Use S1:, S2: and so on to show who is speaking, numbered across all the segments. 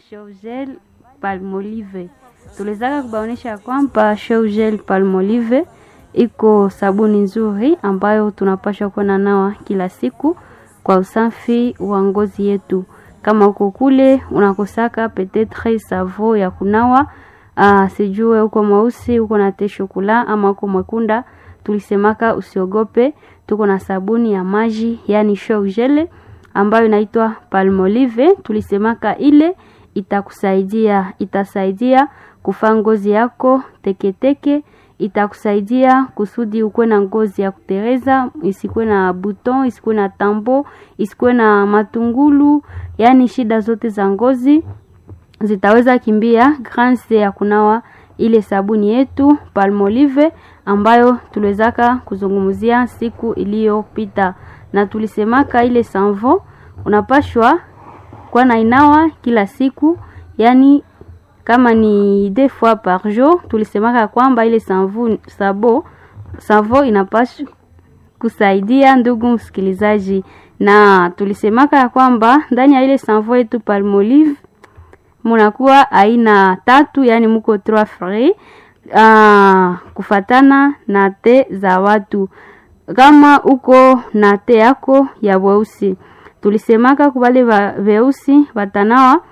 S1: Shougel Palmolive. Tuliwezaka kubaonesha kwamba Shougel Palmolive iko sabuni nzuri ambayo tunapaswa kuwa nawa kila siku kwa usafi wa ngozi yetu. Kama uko kule unakosaka petetre savo ya kunawa uh, sijue uko mweusi uko na te shokula ama uko mwekunda, tulisemaka usiogope, tuko na sabuni ya maji yani Shougel ambayo inaitwa Palmolive. Tulisemaka ile itakusaidia itasaidia kufaa ngozi yako teketeke, itakusaidia kusudi ukuwe na ngozi ya kutereza, isikuwe na buton, isikuwe na tambo, isikuwe na matungulu, yani shida zote za ngozi zitaweza kimbia grâce ya kunawa ile sabuni yetu Palmolive ambayo tuliwezaka kuzungumzia siku iliyopita, na tulisemaka ile sanvo unapashwa kwa na inawa kila siku, yani kama ni deux fois par jour. Tulisemaka kwamba ile sanvo sabo savo inapashwa kusaidia ndugu msikilizaji, na tulisemaka ya kwamba ndani ya ile sanvo yetu Palmolive munakuwa aina tatu, yani muko trois frais uh, kufatana na te za watu. Kama uko na te yako ya weusi, tulisemaka kubale weusi watanawa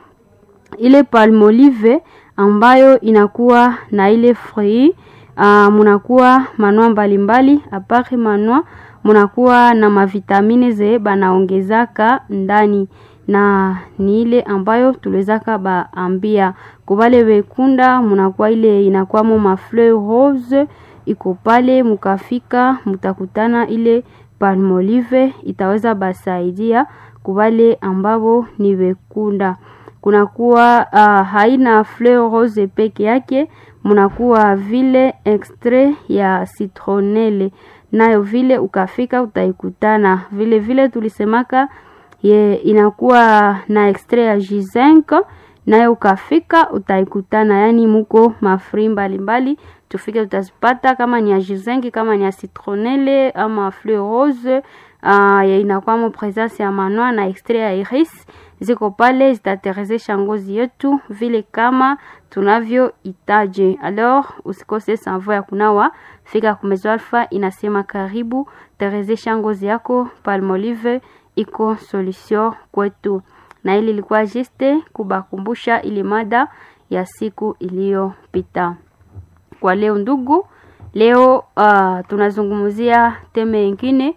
S1: ile Palmolive ambayo inakuwa na ile fruit uh, munakuwa manua mbalimbali apare manua munakuwa na mavitamine ze banaongezaka ndani na ni ile ambayo tuliwezaka baambia kubale wekunda, munakuwa ile inakwamo mafleur rose iko pale, mukafika mutakutana ile Palmolive itaweza basaidia kubale ambabo ni wekunda. Kunakuwa uh, haina fleur rose peke yake, munakuwa vile extrait ya citronelle nayo vile ukafika utaikutana vile vile tulisemaka ye inakuwa na extrait ya G5 nayo ukafika utaikutana, yani muko mafri mbalimbali tufike utazipata, kama ni ya G5 kama ni ya citronelle ama fleur rose uh, inakuwa presence ya manua na extrait ya iris ziko pale, zitaterezesha ngozi yetu vile kama tunavyo itaje. Alors usikose sanvo ya kunawa, fika kumezo Alpha inasema karibu, terezesha ngozi yako. Palmolive iko solution kwetu, na ili ilikuwa juste kubakumbusha ili mada ya siku iliyopita. Kwa leo ndugu, leo uh, tunazungumzia teme nyingine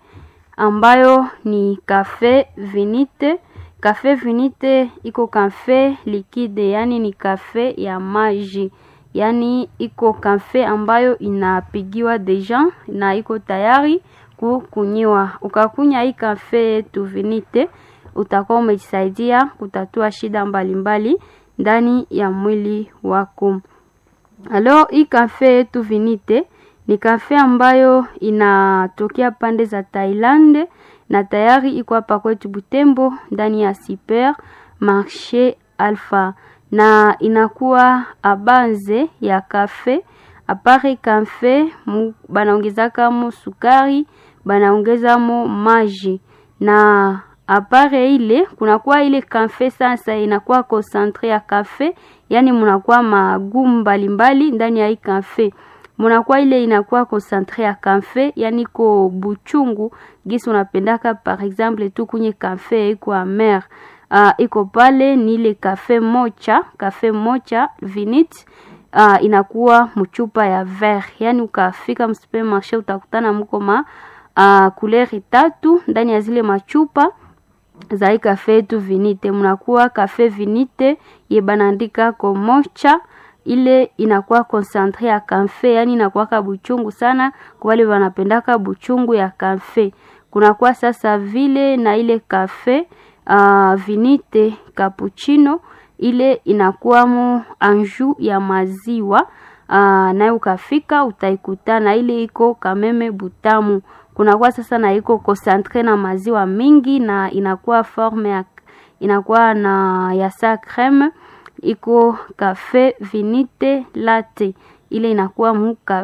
S1: ambayo ni cafe vinite. Cafe vinite iko cafe liquide, yani ni cafe ya maji, yani iko cafe ambayo inapigiwa deja na iko tayari kukunyiwa. Ukakunya hii cafe yetu vinite, utakuwa umejisaidia kutatua shida mbalimbali ndani ya mwili wako. Alors hii cafe yetu vinite ni kafe ambayo inatokea pande za Thailand na tayari iko hapa kwetu Butembo ndani ya Super Marché Alpha, na inakuwa abanze ya kafe apare kafe banaongezaka mo sukari, banaongeza mo maji na apare ile kunakuwa ile kafe sasa inakuwa concentre ya kafe, yani munakuwa magumu mbalimbali ndani ya hii kafe munakuwa ile inakuwa concentre ya kafe, yani ko buchungu gisi unapendaka. Par exemple tu kunye kafe iko amer uh, iko pale ni ile kafe mocha, kafe mocha vinite uh, inakuwa mchupa ya ver, yani ukafika msupermarché utakutana mko ma uh, couleur tatu ndani ya zile machupa za hii kafe yetu vinite. Mnakuwa kafe vinite ye banaandika ko mocha ile inakuwa concentre ya kafe, yani inakuwaka buchungu sana kwa wale wanapendaka buchungu ya kafe. Kunakuwa sasa vile na ile kafe uh, vinite cappuccino, ile inakuwamo anju ya maziwa uh, nayo ukafika utaikutana ile iko kameme butamu. Kunakuwa sasa na iko concentre na maziwa mingi na inakuwa forme ya inakuwa na ya sa creme iko cafe vinite latte ile inakuwa muka,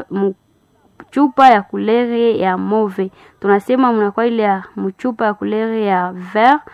S1: mchupa ya kulere ya move. Tunasema mnakuwa ile ya mchupa ya kulere ya vert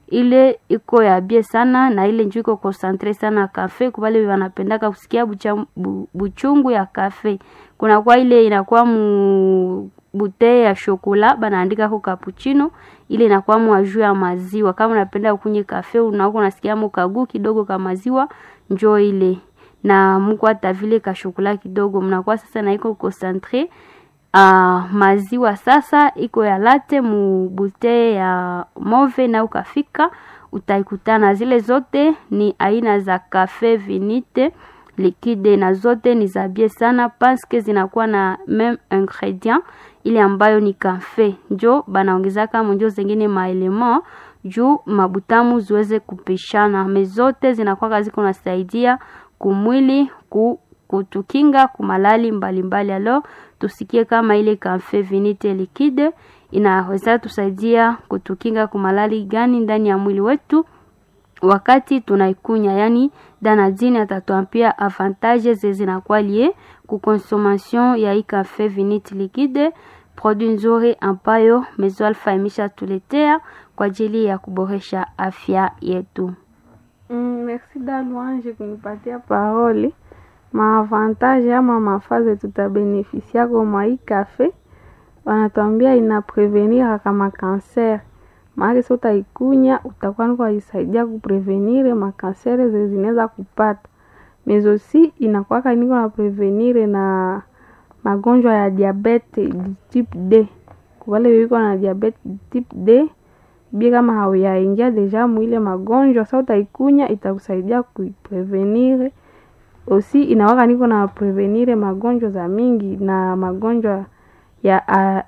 S1: ile iko ya bie sana na ile njuu iko concentre sana kafe kubale wanapendaka kusikia bucha, bu, buchungu ya kafe kunakuwa ile inakuwa mu bute ya shokola banaandika ko cappuccino ile inakuwa mu juu ya maziwa kama unapenda kunywa kafe unakuwa unasikia mu kagu kidogo ka maziwa njoo ile na muko hata vile ka shokola kidogo mnakuwa sasa na iko concentre uh, maziwa sasa iko ya late mu bute ya move na ukafika utaikutana zile zote ni aina za kafe vinite liquide na zote ni za bie sana paske zinakuwa na meme ingredient ile ambayo ni kafe njo banaongezaka monjo zengine maelema juu mabutamu ziweze kupishana me zote zinakuwa ziko nasaidia kumwili ku, kutukinga kumalali mbalimbali alo tusikie kama ile kafe vinite liquide inaweza tusaidia kutukinga kumalali gani ndani ya mwili wetu wakati tunaikunya yani danadini atatuambia avantage zinakuwa lie kuconsommation ya hii cafe vinite liquide produit nzuri ambayo Mezo Alpha imeshatuletea kwa ajili ya kuboresha afya yetu.
S2: Mm, merci da Louange kunipatia parole. Maavantage ama mafaze tutabenefisiako mwa hii cafe, wanatuambia ina prevenir kama kanser maake so utaikunya utakuwa niko aisaidia kuprevenire makansere ze zinaweza kupata mezosi inakwaka niko na prevenire na magonjwa ya diabete di type D kuwale wiko na diabete di type D bie kama hauyaingia deja mwile magonjwa sa utaikunya itakusaidia kuiprevenire osi inawaka niko na prevenire magonjwa za mingi na magonjwa ya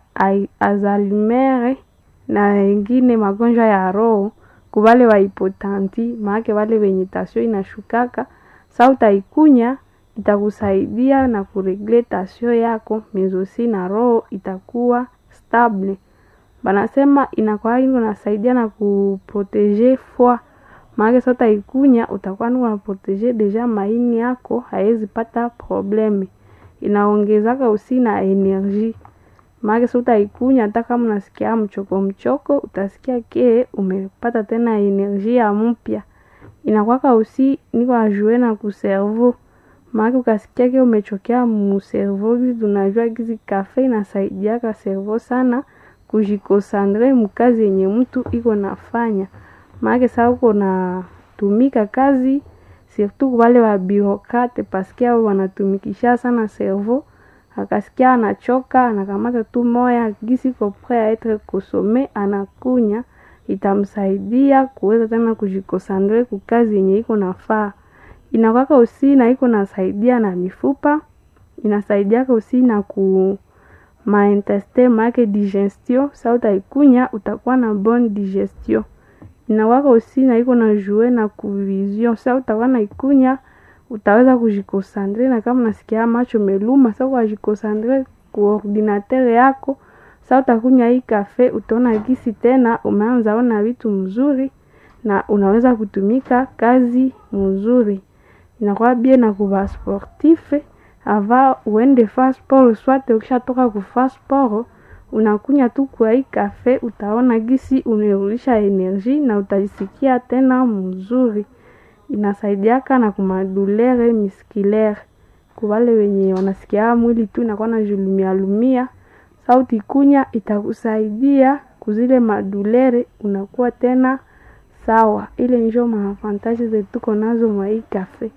S2: Alzheimer na ingine magonjwa ya roho kubale wa hipotanti maake wale wenye tasio inashukaka sa utaikunya itakusaidia na kuregle tasio yako mezosi na roho itakuwa stable banasema inakuwa iko nasaidia na kuprotege foi maake sa utaikunya utakuwa niko na protege deja maini yako haiwezi pata probleme inaongezaka usi na energie maake si utaikunya hata kama unasikia mchoko mchoko utasikia ke umepata tena energia mpya inakwaka usi niko ajue na kuservo maake ukasikia ke umechokea muservo gizi tunajua gizi kafe inasaidiaka servo sana kujikosandre mukazi yenye mtu iko nafanya maake saa uko natumika kazi surtout wale wa birokrate paske ao wanatumikisha sana servo akasikia anachoka anakamata tu moya gisi ko pre a etre kosome anakunya itamsaidia kuweza tena kujikosandre kukazi yenye iko nafaa inakwaka usi na iko nasaidia na mifupa inasaidiaka usi na ku maintestin make digestion sa utaikunya utakuwa na bonne digestion inakwaka usi na iko na jue na kuvision sa utakuwa na ikunya utaweza kujikosandre na kama nasikia macho meluma sa ukajikosandre ku ordinateur yako sa utakunya hii kafe utaona gisi tena umeanza ona vitu mzuri na unaweza kutumika kazi mzuri inakuwa bie na kuva sportife ava uende fa sport swate ukishatoka kufa sport unakunya tu kwa hii kafe utaona gisi umerudisha energie na utajisikia tena mzuri inasaidiaka na kumadulere miskilere kuwale wenye wanasikia mwili tu inakuwa na julumia lumia sauti kunya itakusaidia kuzile madulere unakuwa tena sawa ile njo maavantaji zetuko nazo mwa hii kafe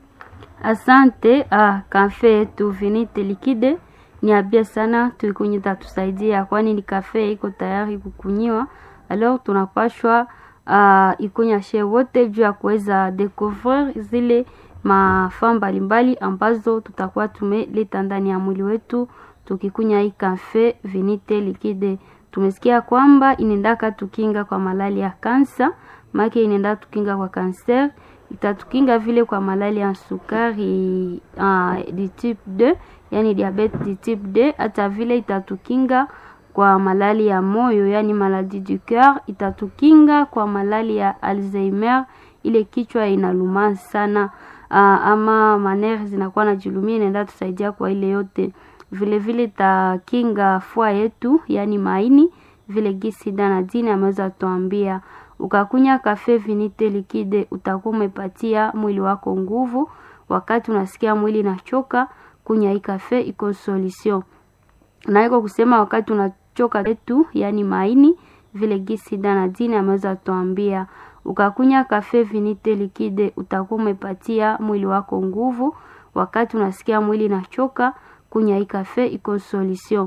S1: Asante ah, kafe yetu Vinite Liquide ni abia sana, tuikunye tatusaidia, kwani ni kafe iko tayari kukunyiwa. Alors tunapashwa uh, ikunya she wote juu ya kuweza découvrir zile mafaa mbalimbali ambazo tutakuwa tumeleta ndani ya mwili wetu tukikunya hii kafe Vinite Liquide. Tumesikia kwamba inaendaka tukinga kwa malali ya kansa, make inaenda tukinga kwa kanser itatukinga vile kwa malali ya sukari uh, di type 2 yani diabete di type 2 hata vile itatukinga kwa malali ya moyo yani maladie du coeur itatukinga kwa malali ya alzheimer ile kichwa inaluma sana uh, ama manere zinakuwa na julumia inaenda tusaidia kwa ile yote vile vile itakinga fua yetu yani maini vile gisi danadini ameweza tuambia Ukakunya kafe vinite likide, utakuwa umepatia mwili wako nguvu. Wakati unasikia mwili nachoka, kunya hii kafe iko solution. Na iko kusema wakati unachoka letu, yani maini vile gisi dana dini ameweza tuambia, ukakunya kafe vinite likide, utakuwa umepatia mwili wako nguvu. Wakati unasikia mwili nachoka, kunya hii kafe iko solution.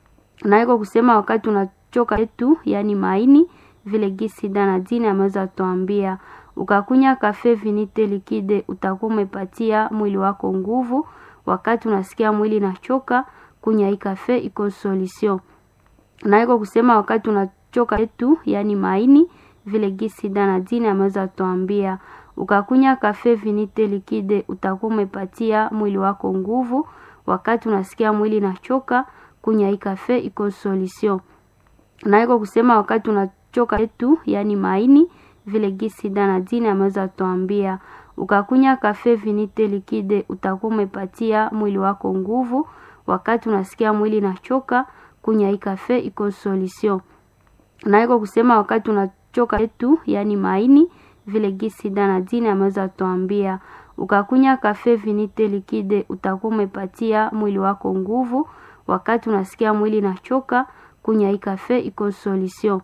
S1: Na iko kusema wakati unachoka letu, yani maini vile gisi dana dini ameweza tuambia, ukakunya kafe vinite likide, utakuwa umepatia mwili wako nguvu. Wakati unasikia mwili nachoka, kunya hii kafe iko solution. Na iko kusema wakati unachoka letu, yani maini vile gisi dana dini ameweza tuambia, ukakunya kafe vinite likide, utakuwa umepatia mwili wako nguvu. Wakati unasikia mwili nachoka, kunya hii kafe iko solution. Na iko kusema wakati unachoka letu, yani maini vile gisi dana dini ameweza tuambia, ukakunya kafe vinite likide, utakuwa umepatia mwili wako nguvu. Wakati unasikia mwili nachoka, kunya hii kafe iko solution. Na iko kusema wakati unachoka letu, yani maini vile gisi dana dini ameweza tuambia, ukakunya kafe vinite likide, utakuwa umepatia mwili wako nguvu. Wakati unasikia mwili nachoka, kunya hii kafe iko solution.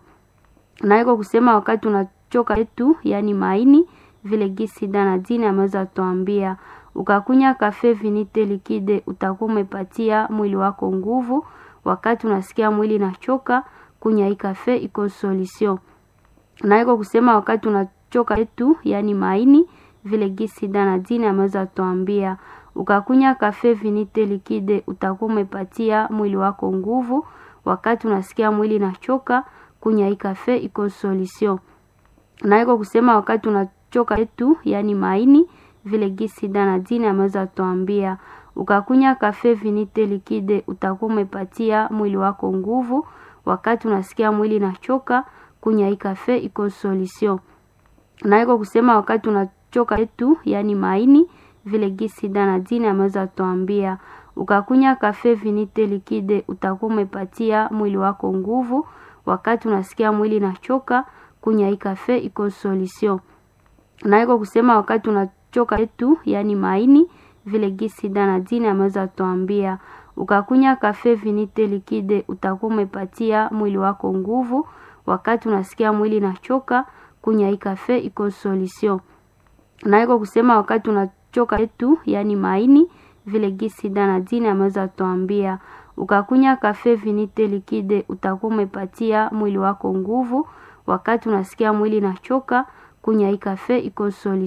S1: Na iko kusema wakati unachoka letu, yani maini vile gisi dana dini ameweza tuambia, ukakunya kafe vinite likide, utakuwa umepatia mwili wako nguvu. Wakati unasikia mwili nachoka, kunya hii kafe iko solution. Na iko kusema wakati unachoka letu, yani maini vile gisi dana dini ameweza tuambia, ukakunya kafe vinite likide, utakuwa umepatia mwili wako nguvu. Wakati unasikia mwili nachoka, kunya hii kafe iko solution. Na iko kusema wakati unachoka letu, yani maini vile gisi dana dini ameweza tuambia, ukakunya kafe vinite likide, utakuwa umepatia mwili wako nguvu. Wakati unasikia mwili nachoka, kunya hii kafe iko solution. Na iko kusema wakati unachoka letu, yani maini vile gisi dana dini ameweza tuambia, ukakunya kafe vinite likide, utakuwa umepatia mwili wako nguvu. Wakati unasikia mwili nachoka, kunya hii kafe iko solution. Na iko kusema wakati unachoka letu, yani maini vile gisi dana dini ameweza tuambia, ukakunya kafe vinite likide, utakuwa umepatia mwili wako nguvu. Wakati unasikia mwili nachoka, kunya hii kafe iko solution. Na iko kusema wakati unachoka letu, yani maini vile gisi dana dini ameweza tuambia, ukakunya kafe vinite likide, utakuwa umepatia mwili wako nguvu. Wakati unasikia mwili nachoka, kunya hii kafe iko solution. Na iko kusema wakati unachoka letu, yani maini vile gisi dana dini ameweza tuambia, ukakunya kafe vinite likide, utakuwa umepatia mwili wako nguvu. Wakati unasikia mwili nachoka, kunya hii kafe iko solution. Na iko kusema wakati unachoka letu, yani maini vile gisi dana dini ameweza tuambia, ukakunya kafe vinite likide, utakuwa umepatia mwili wako nguvu. Wakati unasikia mwili nachoka, kunya hii kafe iko solution.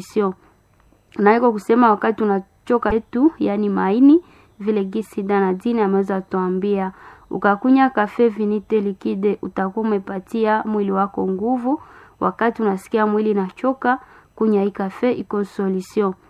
S1: Na iko kusema wakati unachoka letu, yani maini vile gisi dana dini ameweza tuambia, ukakunya kafe vinite likide, utakuwa umepatia mwili wako nguvu. Wakati unasikia mwili nachoka, kunya hii kafe iko solution.